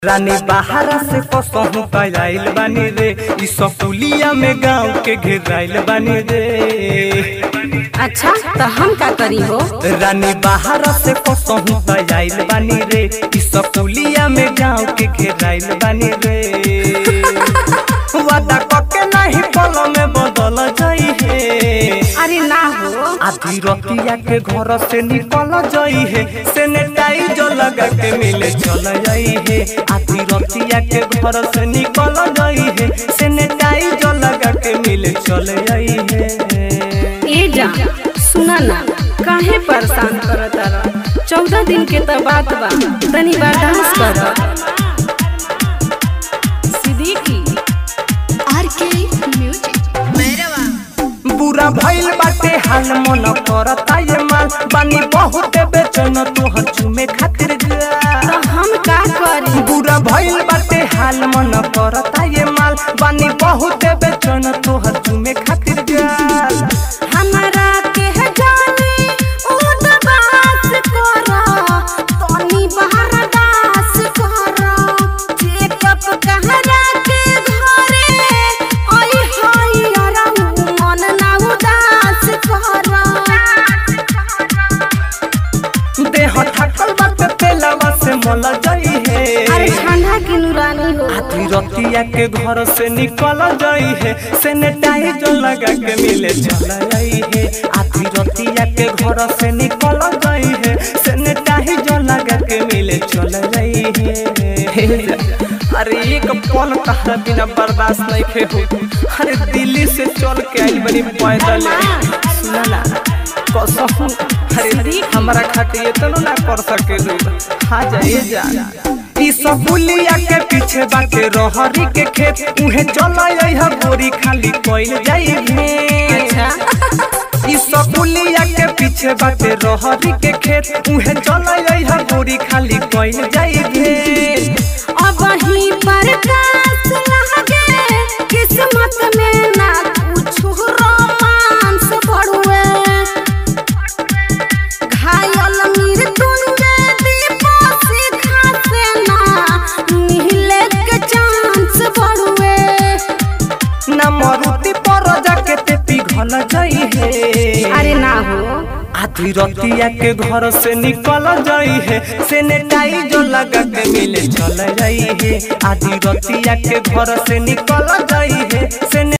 रानी बाहरा से कसहू आइल बानी रे इ सकुलिया में गांव के घेराइल बानी रे अच्छा तो हम का करी हो रानी बाहरा से कसहू आइल बानी रे इ सकुलिया में गांव के घेराइल बानी रे वादा कके नहीं पल में बदल जाई है अरे ना हो आधी रतिया के घर से निकल जाई है सैनिटाइज लगा के मिले चल जाई है आधी रतिया के घर से निकल जाई है सैनिटाइज लगा के मिले चल जाई है ए जा सुना ना काहे परेशान करत रह चौदह दिन के तो बात बा तनी बर्दाश्त कर सिद्दीकी आरके म्यूजिक बुरा भइल बाटे हाल मन करता ये माल बानी बहुत बेचैन तोहर चुमे खातिर जा तो हम का करी बुरा भइल बाटे हाल मन करता ये माल बानी बहुत बेचैन तोहर चुमे खातिर गाल हमरा के जाने उदबास कर तनी बहरदास कर चेकअप कहरा के घरे ओई होई अरहु मन ना उदास कर देह थकल बाटे तेलवा से मल जाई है अरे ठंडा की नुरानी हो आधी रतिया के घर से निकल जाई है सैनिटाइज लगा के मिले चल जाई है आधी रतिया के घर से निकल जाई है सैनिटाइज लगा के मिले चल जाई है अरे एक पल तहरा बिना बर्दाश्त नहीं खे हो अरे दिल्ली से चल के आई बनी पैदल सुना ना कसम अरे हमारा खातिर इतना ना कर सके हाँ जाइए जा ई सब बुलिया के पीछे बाटे रहरी के खेत उहे चला है गोरी खाली कोइल जाई भें अच्छा ई सब बुलिया के पीछे बाटे रहरी के खेत उहे चला है गोरी खाली कोइल जाई भें अब ही प्रकाश लगे किस्मत में ना कुछ रोमांस बढ़ुए घायल मृत्युंजय दीपा सीखा से ना मिले के चांस बढ़ुए ना मरुति पर जाके ते पिघल जाई है अरे ना हो आधी रतिया के घर से निकल जाई है सैनिटाइज लगा के मिले चल जाई है आधी रतिया के घर से निकल जाई है